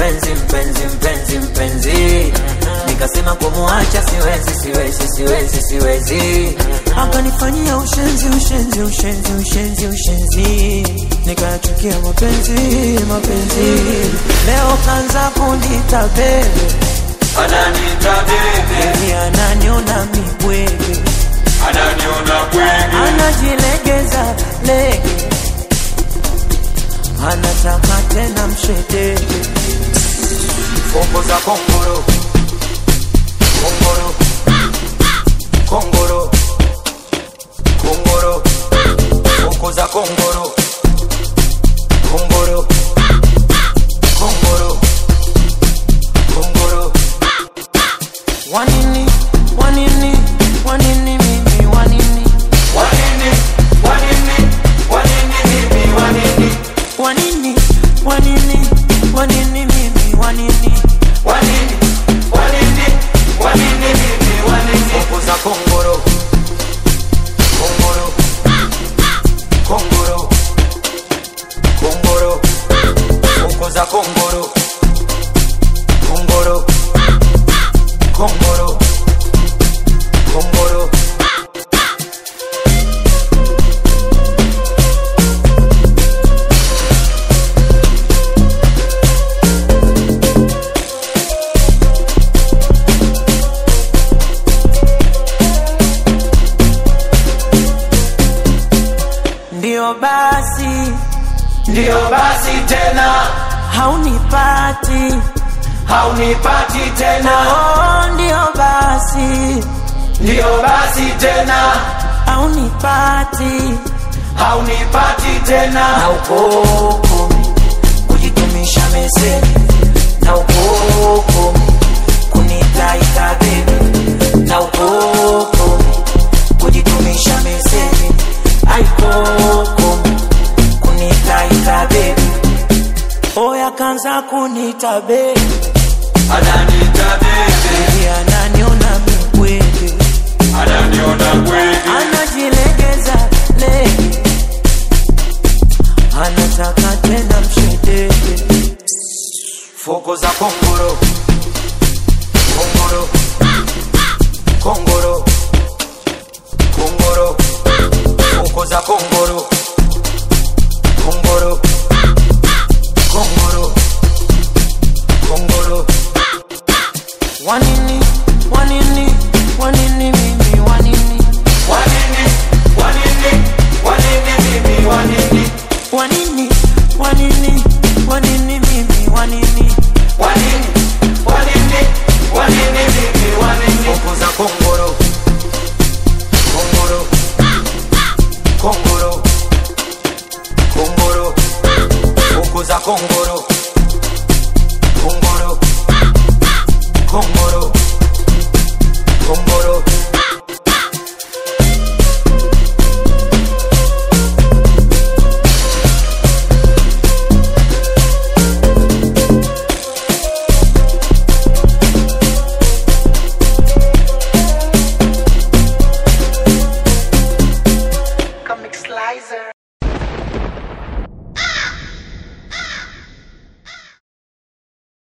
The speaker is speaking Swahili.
mpenzi mpenzi mpenzi mpenzi nikasema kumuacha siwezi siwezi siwezi siwezi akanifanyia ushenzi ushenzi ushenzi ushenzi ushenzi nikayachukia mapenzi mapenzi leo kanza kunita bebe ananita bebe Baby ananiona mibwege ananiona bwege anajilegeza lege anataka tena mshedege Kongo za kongoro kongoro kongoro kongoro Kongo za kongoro kongoro kongoro kongoro wanini wanini wanini mimi wanini wanini wanini wanini mimi wanini wanini wanini wanini mimi wanini wanini wanini wanini mimi wanini Kongo za kongoro kongoro kongoro kongoro Kongo za kongoro kongoro kongoro kongoro ndio basi ndio basi tena haunipati haunipati tena oh, ndio basi ndio basi tena haunipati haunipati tena na ukokumi kujitumisha meseni na ukokumi kunitaita bebi na ukokumi kujitumisha meseni aikokumi kunitaita bebi oya kanza kunita bebi ananita bebe Baby ananiona mibwege ananiona bwege anajilegeza lege anataka tena mshedege Foko za kongoro kongoro kongoro kongoro Foko za kongoro kongoro kongoro kongoro wanini